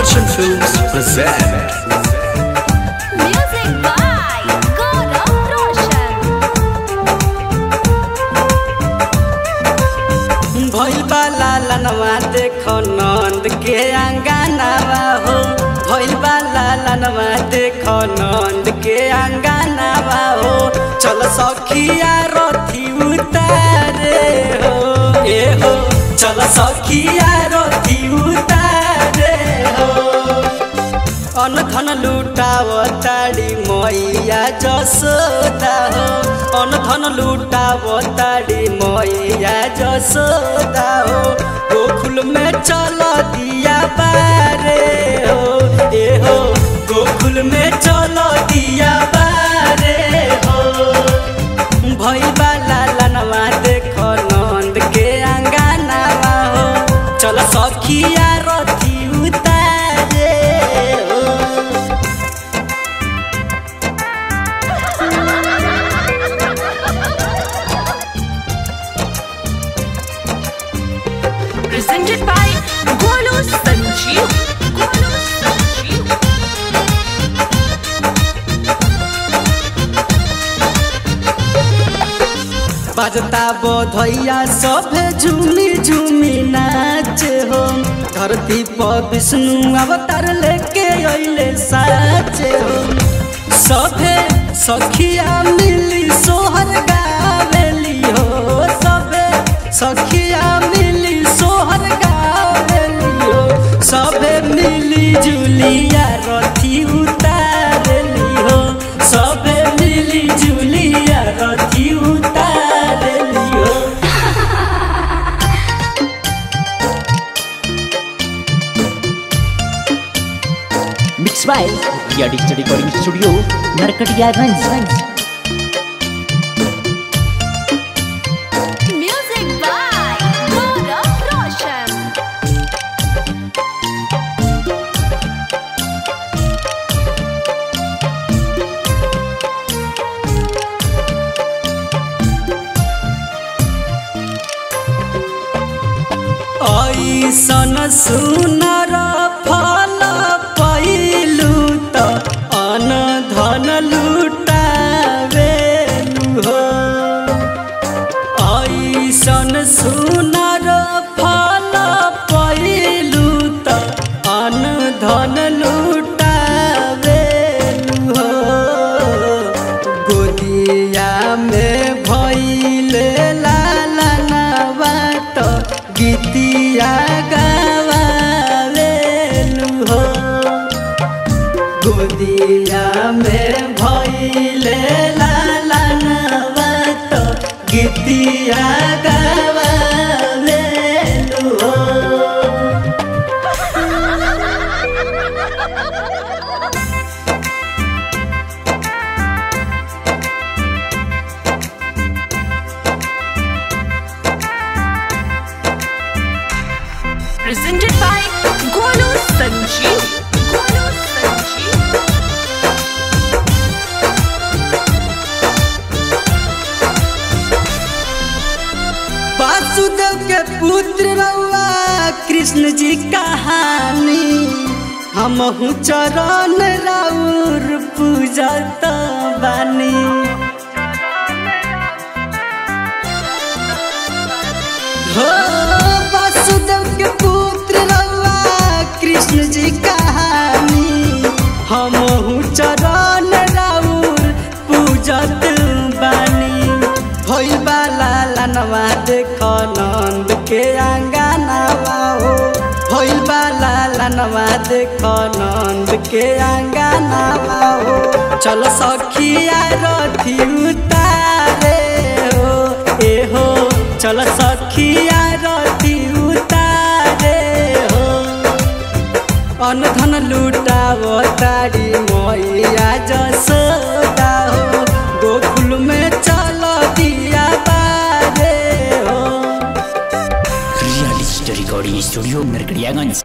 Action Films present Music by Gaurav Roshan. भइल बा लालनवा देखो नंद के अंगनावा हो भइल बा लालनवा देखो नंद के अंगनावा हो चल सखिया रथी उतारे हो ए हो चल सखिया रथी उतारे हो अन धन लुटाव ताडी मैया जसोदा हो अन धन लुटाव ताडी मैया जसोदा हो गोकुल में चल दिया बारे हो ए हो गोकुल में चल दिया बारे हो भई बाला लनवा देखो नंद के अंगनावा हो चल सखिया रथी उतारे हो Presented by Golu Sanjeev. Golu Sanjeev. बजता बोधैया सभे झूमी झूमी नाच हो धरती पर विष्णु अवतार लेके अइले साच हो सभे सखिया मिली सोहर गावेली हो सभे सखिया मिली सोहर गावेली हो सभे मिली जुलिया रथी उतारली हो सभे मिली जुलिया रथी उतारली हो Mixed by Ria Digital Recording Studio, Narkatiyaganj. Music by Gaurav Roshan. ऐसन सुनर फल पैलू त अन धन लुटावेलु हो ऐसन सुनर फल पैलू त अन धन लुटावेलु हो गोदिया में भैले लालनवा त गीतिया गावेलु हो गोदिया में भैले लालनवा त गीतिया गावेलु हो Presented by Golu Sanjeev. Golu Sanjeev. Vasudev के पुत्र रउआ कृष्ण जी कहानी हम चरण राउर पूजत बानी हो वासुदेव के पुत्र रउआ कृष्ण जी कहानी हम चरण राउर पूजत बानी भइल बाला लनवा देख नंद के अंगनावा हो भइल बाला लनवा देख नंद के अंगनावा हो चल सखिया रथी उतारे हो ए हो चल सखिया रथी उतारे हो अन धन लुटाव तारी मैया जसोदा हो गोकुल में चल दिया बारे हो Ria Digital Recording Studio, Narkatiyaganj.